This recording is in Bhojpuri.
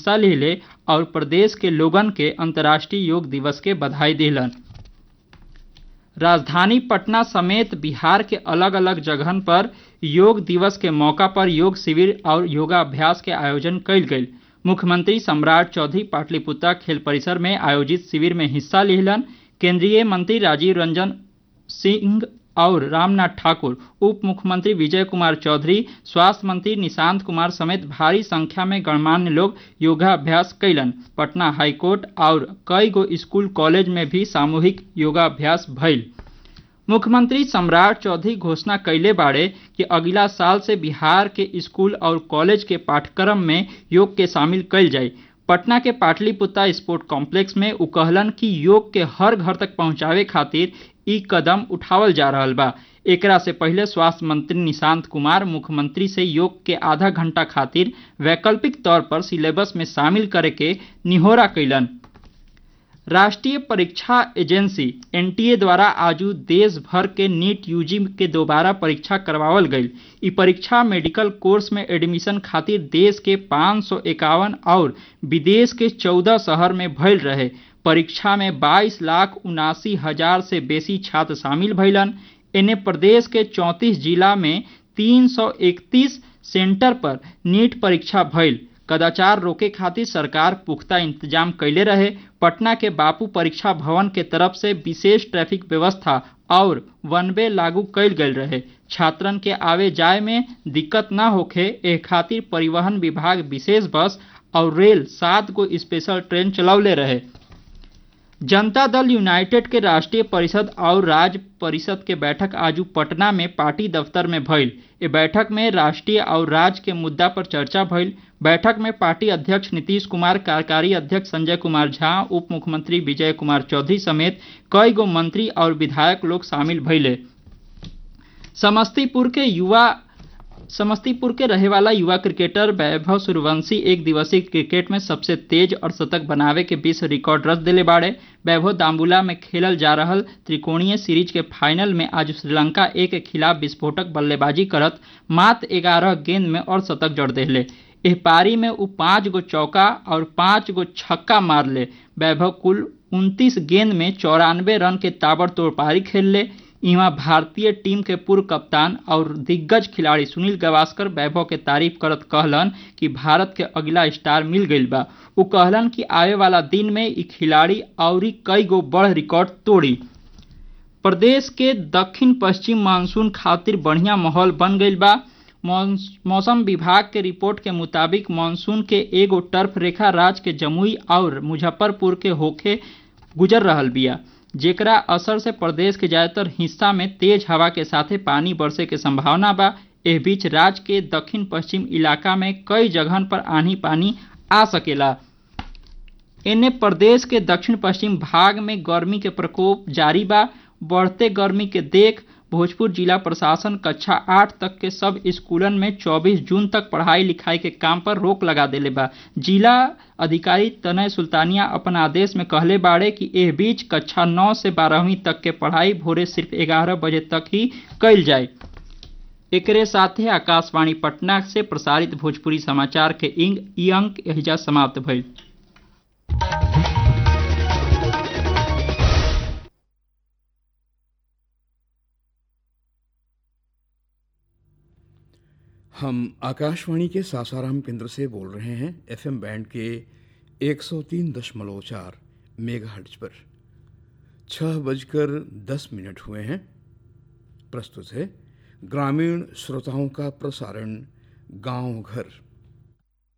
हिस्सा लेले और प्रदेश के लोगन के अंतर्राष्ट्रीय योग दिवस के बधाई दिलन राजधानी पटना समेत बिहार के अलग अलग जगहन पर योग दिवस के मौका पर योग शिविर और योगाभ्यास के आयोजन कयल गेल मुख्यमंत्री सम्राट चौधरी पाटलिपुत्रा खेल परिसर में आयोजित शिविर में हिस्सा लेलन केंद्रीय मंत्री राजीव रंजन सिंह और रामनाथ ठाकुर उप मुख्यमंत्री विजय कुमार चौधरी स्वास्थ्य मंत्री निशांत कुमार समेत भारी संख्या में गणमान्य लोग योगाभ्यास कैलन पटना हाईकोर्ट और कई गो स्कूल कॉलेज में भी सामूहिक योगाभ्यास भइल मुख्यमंत्री सम्राट चौधरी घोषणा कैले बाड़े कि अगला साल से बिहार के स्कूल और कॉलेज के पाठ्यक्रम में योग के शामिल कैल जाए पटना के पाटलिपुत्रा स्पोर्ट कॉम्प्लेक्स में उ कहलन कि योग के हर घर तक पहुंचावे खातिर ई कदम उठावल जा रहल बा एकरा से पहले स्वास्थ्य मंत्री निशांत कुमार मुख्यमंत्री से योग के आधा घंटा खातिर वैकल्पिक तौर पर सिलेबस में शामिल करे के निहोरा कैलन राष्ट्रीय परीक्षा एजेंसी एनटीए द्वारा आजू देश भर के नीट यूजी के दोबारा परीक्षा करवावल गई ई परीक्षा मेडिकल कोर्स में एडमिशन खातिर देश के पाँच सौ इक्यावन और विदेश के चौदह शहर में भइल रहे परीक्षा में 22 लाख उनासी हजार से बेसी छात्र शामिल भइलन एने प्रदेश के 34 जिला में 331 सेंटर पर नीट परीक्षा भइल कदाचार रोके खातिर सरकार पुख्ता इंतजाम कैले रहे पटना के बापू परीक्षा भवन के तरफ से विशेष ट्रैफिक व्यवस्था और वन वे लागू कैल गयल रहे छात्रन के आवे जाए में दिक्कत न होखे एह खातिर परिवहन विभाग विशेष बस और रेल सात गो स्पेशल ट्रेन चलौले रहे जनता दल यूनाइटेड के राष्ट्रीय परिषद और राज्य परिषद के बैठक आजू पटना में पार्टी दफ्तर में भइल ए बैठक में राष्ट्रीय और राज्य के मुद्दा पर चर्चा भइल बैठक में पार्टी अध्यक्ष नीतीश कुमार कार्यकारी अध्यक्ष संजय कुमार झा उप मुख्यमंत्री विजय कुमार चौधरी समेत कई गो मंत्री और विधायक लोग शामिल भइले समस्तीपुर के युवा समस्तीपुर के रहे वाला युवा क्रिकेटर वैभव सूर्यवंशी एक दिवसीय क्रिकेट में सबसे तेज और शतक बनावे के विश्व रिकॉर्ड रच दिले बाड़े वैभव दाम्बुला में खेलल जा रहल त्रिकोणीय सीरीज के फाइनल में आज श्रीलंका ए के खिलाफ विस्फोटक बल्लेबाजी करत मात्र ग्यारह गेंद में और शतक जड़ दिले एह पारी में उ पाँच गो चौका और पाँच गो छक्का मार ले वैभव कुल उनतीस गेंद में चौरानवे रन के ताबड़तोड़ पारी खेल ले इहाँ भारतीय टीम के पूर्व कप्तान और दिग्गज खिलाड़ी सुनील गावस्कर वैभव के तारीफ करत कहलन कि भारत के अगला स्टार मिल गईल बा उ कहलन कि आवे वाला दिन में ई खिलाड़ी और कई गो बड़ रिकॉर्ड तोड़ी प्रदेश के दक्षिण पश्चिम मानसून खातिर बढ़िया माहौल बन गईल बा मौसम विभाग के रिपोर्ट के मुताबिक मानसून के एगो टर्फ रेखा राज्य के जमुई और मुजफ्फरपुर के होखे गुजर रहल बिया जेकरा असर से प्रदेश के ज्यादातर हिस्सा में तेज हवा के साथे पानी बरसे के संभावना बा एह बीच राज्य के दक्षिण पश्चिम इलाका में कई जगहन पर आंधी पानी आ सकेला एने प्रदेश के दक्षिण पश्चिम भाग में गर्मी के प्रकोप जारी बा बढ़ते गर्मी के देख भोजपुर जिला प्रशासन कक्षा आठ तक के सब स्कूलन में 24 जून तक पढ़ाई लिखाई के काम पर रोक लगा देले बा जिला अधिकारी तनय सुल्तानिया अपन आदेश में कहले बाड़े कि एह बीच कक्षा नौ से बारहवीं तक के पढ़ाई भोरे सिर्फ ग्यारह बजे तक ही कैल जाए एकरे साथे आकाशवाणी पटना से प्रसारित भोजपुरी समाचार के इंग ई अंक एहिजा समाप्त भइल हम आकाशवाणी के सासाराम केंद्र से बोल रहे हैं एफएम बैंड के 103.4 मेगाहर्ट्ज पर छह बजकर दस मिनट हुए हैं प्रस्तुत है ग्रामीण श्रोताओं का प्रसारण गांव घर